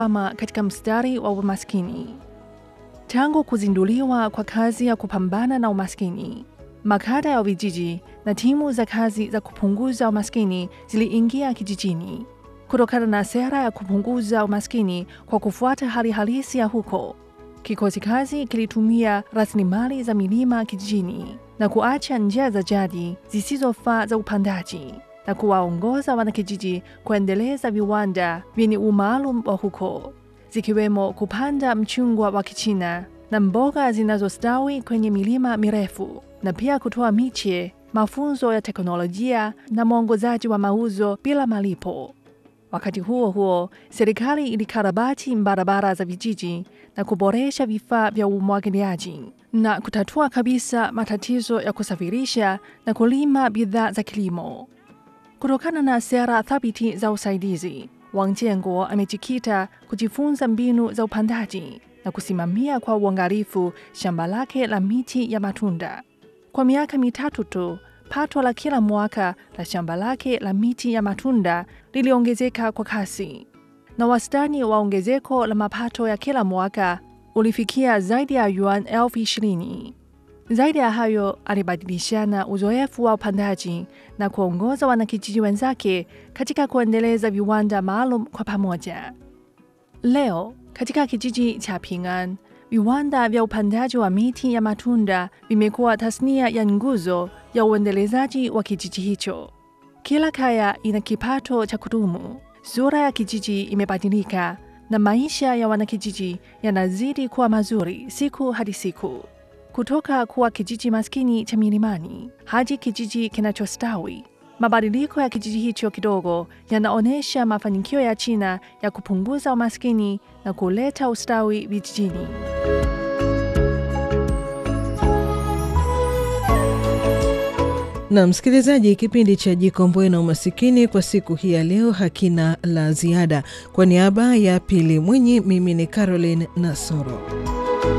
ama katika mstari wa umaskini. Tangu kuzinduliwa kwa kazi ya kupambana na umaskini, makada ya vijiji na timu za kazi za kupunguza umaskini ziliingia kijijini. Kutokana na sera ya kupunguza umaskini kwa kufuata hali halisi ya huko, kikosi kazi kilitumia rasilimali za milima kijijini na kuacha njia za jadi zisizofaa za upandaji na kuwaongoza wanakijiji kuendeleza viwanda vyenye umaalum wa huko, zikiwemo kupanda mchungwa wa Kichina na mboga zinazostawi kwenye milima mirefu na pia kutoa miche, mafunzo ya teknolojia na mwongozaji wa mauzo bila malipo. Wakati huo huo, serikali ilikarabati barabara za vijiji na kuboresha vifaa vya umwagiliaji na kutatua kabisa matatizo ya kusafirisha na kulima bidhaa za kilimo. Kutokana na sera thabiti za usaidizi, Wang Jianguo amejikita kujifunza mbinu za upandaji na kusimamia kwa uangalifu shamba lake la miti ya matunda. Kwa miaka mitatu tu, pato la kila mwaka la shamba lake la miti ya matunda liliongezeka kwa kasi, na wastani wa ongezeko la mapato ya kila mwaka ulifikia zaidi ya yuan elfu ishirini. Zaidi ya hayo, alibadilishana uzoefu wa upandaji na kuongoza wanakijiji wenzake katika kuendeleza viwanda maalum kwa pamoja. Leo katika kijiji cha Ping'an, viwanda vya upandaji wa miti ya matunda vimekuwa tasnia ya nguzo ya uendelezaji wa kijiji hicho. Kila kaya ina kipato cha kudumu, sura ya kijiji imebadilika na maisha ya wanakijiji yanazidi kuwa mazuri siku hadi siku. Kutoka kuwa kijiji maskini cha milimani hadi kijiji kinachostawi, mabadiliko ya kijiji hicho kidogo yanaonyesha mafanikio ya China ya kupunguza umaskini na kuleta ustawi vijijini. Na msikilizaji, kipindi cha Jikomboe na Umasikini kwa siku hii ya leo hakina la ziada. Kwa niaba ya Pili Mwinyi, mimi ni Caroline Nasoro.